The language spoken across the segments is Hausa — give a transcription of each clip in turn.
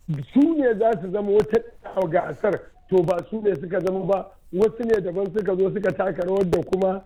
su ne za su zama wata gasar to ba su ne suka zama ba wasu ne daban suka zo suka taka rawar da kuma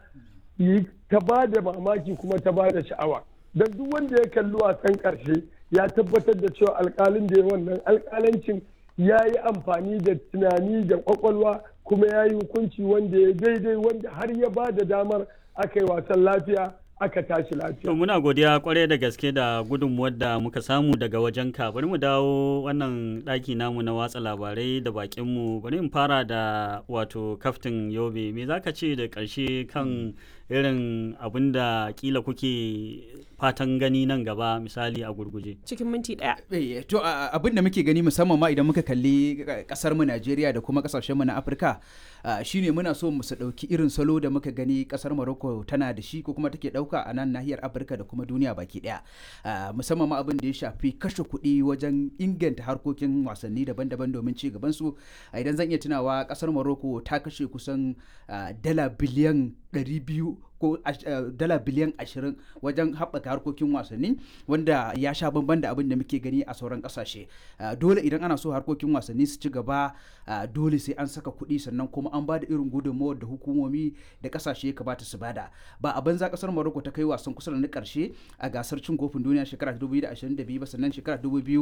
ta ba da mamaki kuma ta ba da sha'awa don duk wanda ya kalli wasan karshe ya tabbatar da cewa alkalin da ya wannan alkalancin ya yi amfani da tunani da kwakwalwa kuma ya yi hukunci wanda ya daidai wanda har ya ba da damar aka yi wasan lafiya aka tashi lafiya. To muna godiya kwarai da gaske da gudunmuwar da muka samu daga wajen ka bari mu dawo wannan ɗaki namu na watsa labarai da bakinmu bari in fara da wato kaftin yobe me zaka ce da ƙarshe kan irin abin da kila kuke fatan gani nan gaba misali a gurguje cikin minti ɗaya. to abin da muke gani musamman ma idan muka kalli kasar mu Najeriya da kuma kasashen mu na Afirka shine muna so mu su dauki irin salo da muka gani kasar Morocco tana da shi ko kuma take dauka a nan nahiyar Afirka da kuma duniya baki daya musamman ma abin da ya shafi kashe kuɗi wajen inganta harkokin wasanni daban-daban domin ci gaban su idan zan iya tunawa kasar Morocco ta kashe kusan dala biliyan 200 ko dala biliyan ashirin wajen haɓaka harkokin wasanni wanda ya sha bamban da abin da muke gani a sauran ƙasashe dole idan ana so harkokin wasanni su ci gaba dole sai an saka kuɗi sannan kuma an ba da irin gudunmawar da hukumomi da ƙasashe ya kamata su bada ba a banza ƙasar Morocco ta kai wasan kusa da na ƙarshe a gasar cin kofin duniya shekara 2022 ba sannan shekara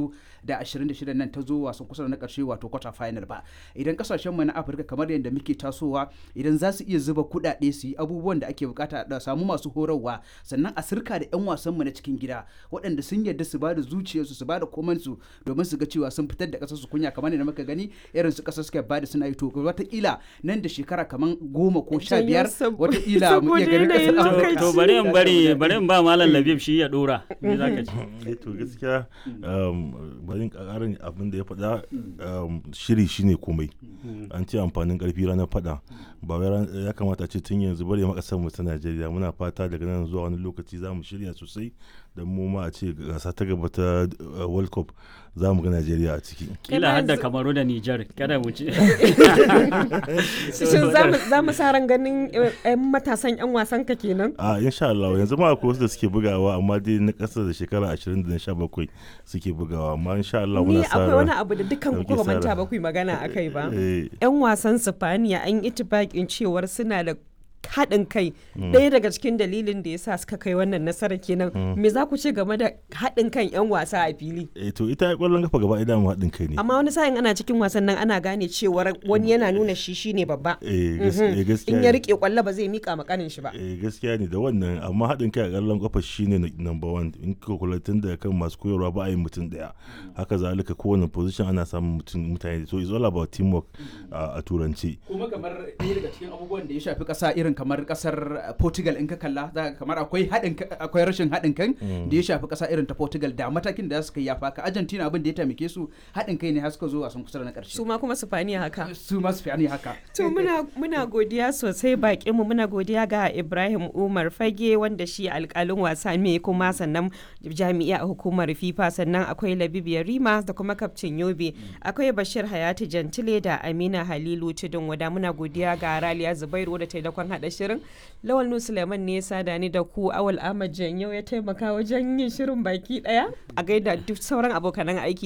2026 nan ta zo wasan kusa da na ƙarshe wato quarter final ba idan ƙasashen mu na Afirka kamar yadda muke tasowa idan za su iya zuba kuɗaɗe su yi abubuwan da ake bukata bukata da samu masu horarwa sannan a sirka da 'yan wasanmu na cikin gida waɗanda sun yarda su ba da zuciyarsu su ba da komansu domin su ga cewa sun fitar da ƙasarsu kunya kamar da muka gani irin su ƙasar suka bada suna yi to wataƙila nan da shekara kamar goma ko sha biyar wataƙila mu iya ganin ƙasar to bari in bari bari in ba malam labib shi ya dora me zaka ce to gaskiya bari in ƙarin abin da ya faɗa shiri shine komai an ce amfanin ƙarfi ranar faɗa ba wai ya kamata ce tun yanzu bari ma ƙasar mu ta Najeriya muna fata daga nan zuwa wani lokaci za mu shirya sosai da mu ma a ce gasa ta gaba ta World Cup za mu ga Najeriya a ciki. Kila hadda Kamaru da Nijar kada mu ci. Shin za mu sa ran ganin 'yan matasan 'yan wasan ka kenan? A insha Allah yanzu ma akwai wasu da suke bugawa amma dai na ƙasa da shekara 20 da 17 suke bugawa amma insha Allah muna sa ran. Ni akwai wani abu da dukkan ku ba manta ba ku magana akai ba. 'Yan wasan Sifaniya an yi itibakin cewar suna da haɗin kai ɗaya daga cikin dalilin da ya sa suka kai wannan nasara kenan me za ku ce game da haɗin kan 'yan wasa a fili eh to ita ƙwallon kafa gaba ɗaya mu haɗin kai ne amma wani sa'in ana cikin wasan nan ana gane cewar wani yana nuna shi shine babba eh gaskiya in ya rike ƙwallo ba zai mika makanin shi ba eh gaskiya ne da wannan amma haɗin kai a ƙwallon kafa shine number one in ka kula tun da kan masu koyarwa ba a yi mutum ɗaya haka zalika kowane position ana samun mutum mutane so it's all about teamwork a turanci kuma kamar ɗaya daga cikin abubuwan da ya shafi ƙasa irin kamar kasar Portugal in ka kalla za kamar akwai haɗin akwai rashin haɗin kan da ya shafi ƙasa irin ta Portugal da matakin da suka yafa ka Argentina abin da ya taimake su haɗin kai ne har suka zo wasan kusa da na ƙarshe su ma kuma Spaniya haka su ma Spaniya haka to muna muna godiya sosai bakin mu muna godiya ga Ibrahim Umar Fage wanda shi alƙalin wasa ne kuma sannan jami'a a hukumar FIFA sannan akwai Labib Yarima da kuma kaftin Yobe akwai Bashir Hayati Jantile da Amina Halilu Tudun wada muna godiya ga Raliya Zubairu da taimakon haɗa shirin lawal nu suleiman ne ya sada ni da ku awal ahmad yau ya taimaka wajen yin shirin baki daya a gaida duk sauran abokanan aiki